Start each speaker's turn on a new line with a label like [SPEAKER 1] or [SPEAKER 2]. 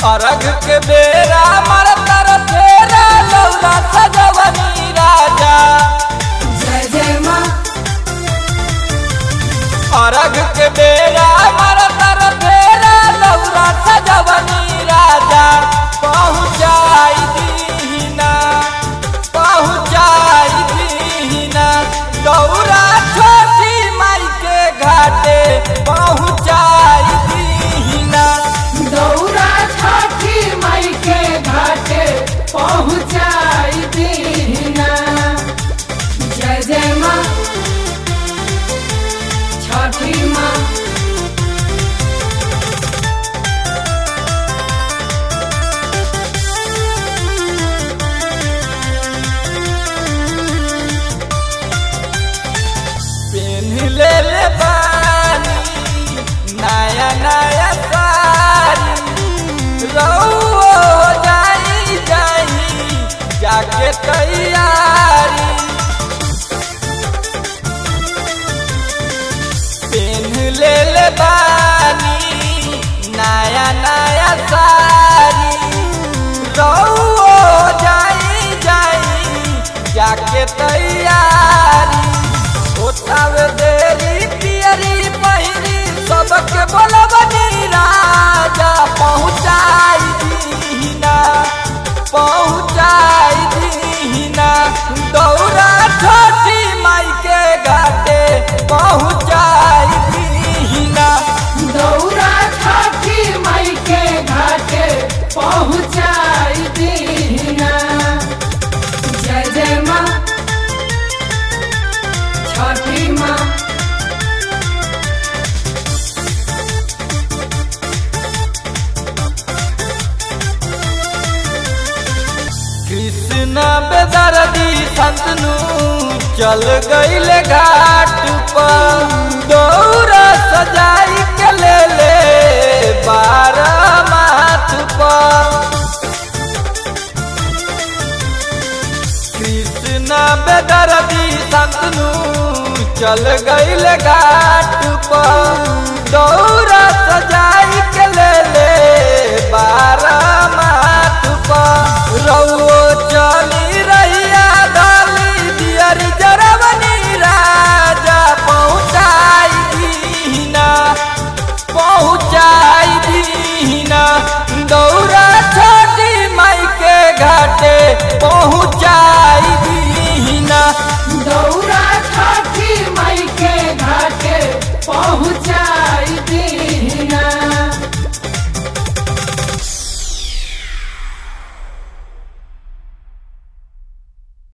[SPEAKER 1] अरग के बेरा मर तर फेरा लौरा सजवनी राजा
[SPEAKER 2] जय जय माँ
[SPEAKER 1] अरग के बेरा मर तर फेरा लौरा सजवनी राजा पहुँचाई दीना पहुँचाई दीना दौरा छोटी माई के घाटे पहुँचाई दीना
[SPEAKER 2] दौरा छठी माई के घाटे पहुँचाई दीना जय जय माँ छठी माँ
[SPEAKER 1] पेन ले ले बानी नया नया साड़ी रहो जाई जाई जाके तैयारी पेन ले ले बानी नया नया साड़ी रहो जाई जाई जाके तैयारी ओतावे देरी पियरी पहिरी सबके बोलबनी राजा पहुँचाई दीना पहुँचाई दीना दौरा छोटी माई के घाटे पहुँचाई दीना
[SPEAKER 2] दौरा छठी माई के घाटे पहुँचाई दीना जय जय माँ छठी माँ
[SPEAKER 1] कृष्ण बेदर्दी संतनु चल गईले घाट पर दौरा सजाई के ले ले बारह माथ पर कृष्ण बेदर्दी संतनु चल गईले घाट पर दौरा सजाई के ले ले बारह माथ पर रउओ चली रहिया डाली दियरी जरवनी राजा पहुँचाई दीना पहुँचाई दीना दौरा छोटी माई के घाटे पहुँचाई दीना
[SPEAKER 2] दौरा